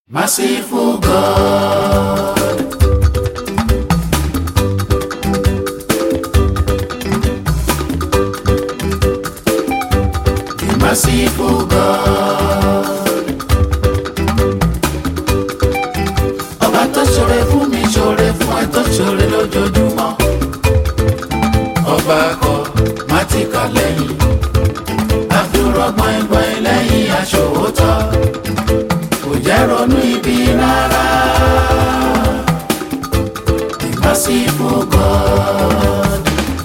Merciful God. The merciful God. Ọba tó ṣoore fún mi ṣoore fún ẹ tó ṣoore lójoojúmọ́. Ọba kọ má ti kà lẹ́yìn. Àdúrà gbọ̀ngbọ̀n lẹ́yìn aṣòwòtọ́. Kò jẹ́ ronú ibi rárá. The merciful God.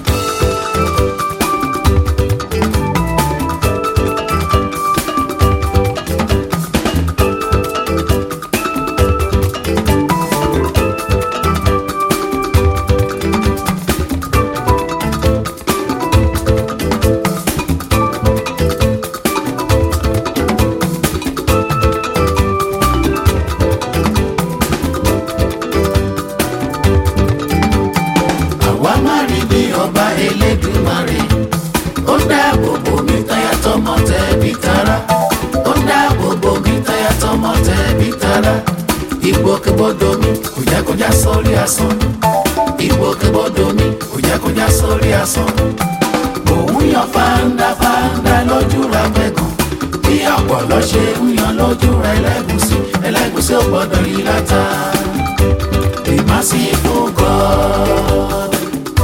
àwa má rí bí ọba elédùmarè ó dáàbò bò mí táyà tọmọ tẹbí tará ó dáàbò bò mí táyà tọmọ tẹbí tará ìgbòkègbodò mi kò jẹ́ kó já sórí asán ìgbòkègbodò mi kò jẹ́ kó já sórí asán òun yan fáńdá fáńdá lójú ra gbẹ̀gàn bí ọ̀pọ̀lọ́ ṣe ń yan lójú ra ẹlẹ́gùsí ẹlẹ́gùsí ò gbọ́dọ̀ yí látà the merciful God.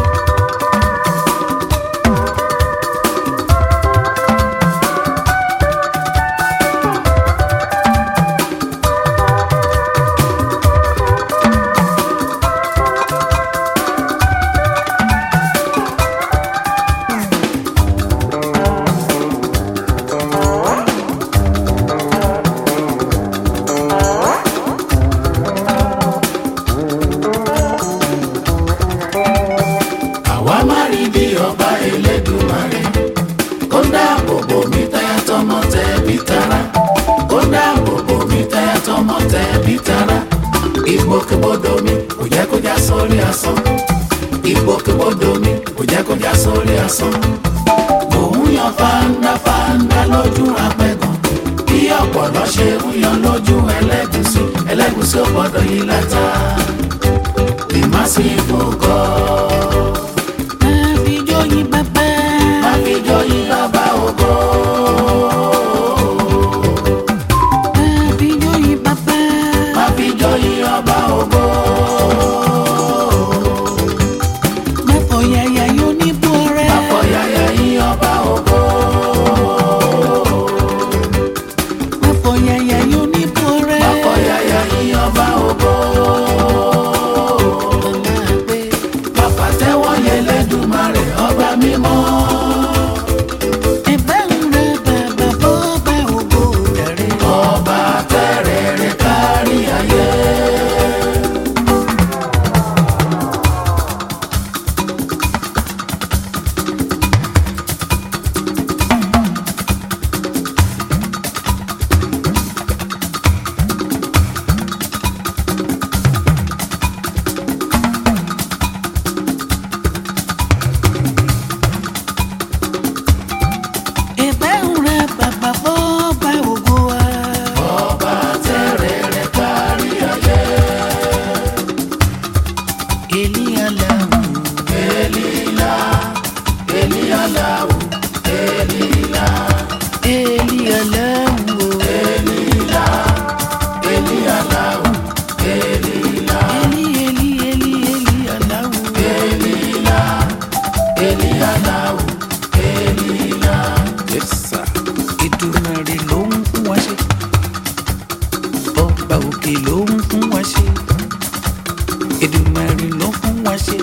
àwa má rí bí ọba elédùmarè ó dáàbò bò mí táyà tọmọ tẹbí tará ó dáàbò bò mí táyà tọmọ tẹbí tará ìgbòkègbodò mi kò jẹ́ kó já sórí asán ìgbòkègbodò mi kò jẹ́ kó já sórí asán òun yan fáńdá fáńdá lójú apẹ̀gàn bí ọ̀pọ̀lọ́ ṣe ń yan lójú ẹlẹ́gùsí ẹlẹ́gùsí ò gbọ́dọ̀ yí látà the merciful God. Àfijóyin bàbá. Àfijóyin bàbá ògo. Àfijóyin bàbá. Àfijóyin ọba ògo. Mẹ́fọ̀ yàyà yóò ní bú ọrẹ́. Àfọ̀yàyà yín ọba ògo. Mẹ́fọ̀ yàyà yóò ní bú ọrẹ́. Àfọ̀yàyà yín ọba ògo. Ọlágbé. Bàbá tẹ́wọ́ yẹn lẹ́dùnmarè ọba mímọ́. Ẹ̀bẹ̀ ń rẹ bàbá bọ́ bá ògo rẹ̀. Ọba tẹ́rẹ̀ rẹ̀ kárí ayé. Ẹ̀bẹ̀ ń rẹ bàbá bọ́ bá ògo wa. Ọba tẹ́rẹ̀ rẹ̀ kárí ayé. Èlíyàláwù. Elila, Elialahu, Elila, Èlíyàláwù. Elila, Elialahu, Elila, Èlí èlí èlí Èlíyàláwù. Elila, Elialahu, Elila. Yes, sir. Èdùmàrè ló ń fún wa ṣe. Ọba òkè ló ń fún wa ṣe. Èdùmàrè ló fún wa ṣe.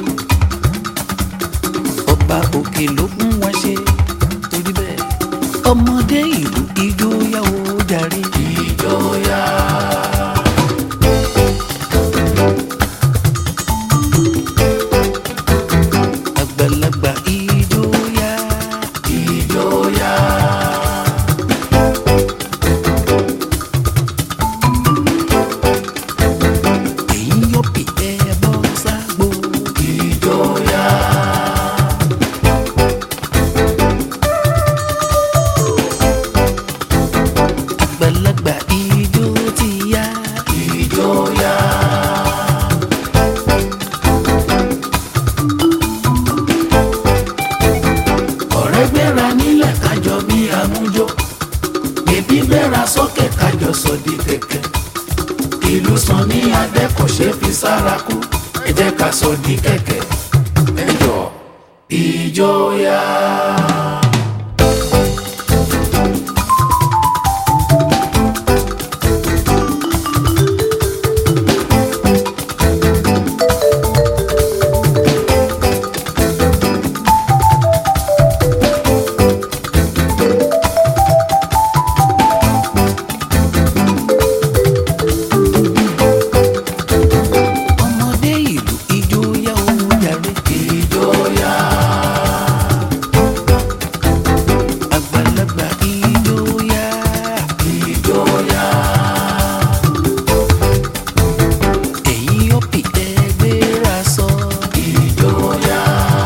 Ọba òkè ló fún wa ṣe. Torí bẹ́ẹ̀, ọmọdé ìlú ijó yá o jàre. Ìjọya, Àgbàlagbà ijó yá. ìjọya, Èyí yóò pè é bọ́ ságbó. ìjọya. ìlú sàn ní adé kò ṣe fi sára kú ẹ jẹ́ ká sọ di kẹ̀kẹ́ ẹ jọ ìjọya. ọmọdé ìlú ijó yá ó jàre. ìjọya. àgbàlagbà ijó yá. ìjọya. ẹ̀yin ọ̀pì ẹgbẹ́ra sọ. ìjọya.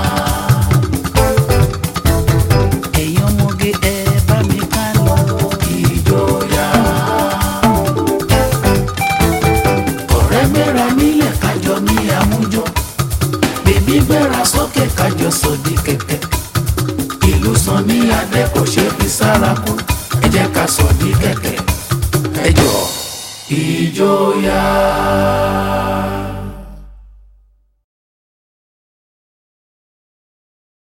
ẹ̀yin ọmọge ẹ bá mi ká lọ. ìjọya. ọ̀rẹ́ gbéra nílẹ̀ kájọ ní àmújọ bèbí gbéra sókè kájọ sòdì kẹ̀kẹ́ ìlú sàn ní adé kò ṣe fi sára kú ẹ jẹ́ ká sòdì kẹ̀kẹ́ ẹ jọ ìjọya.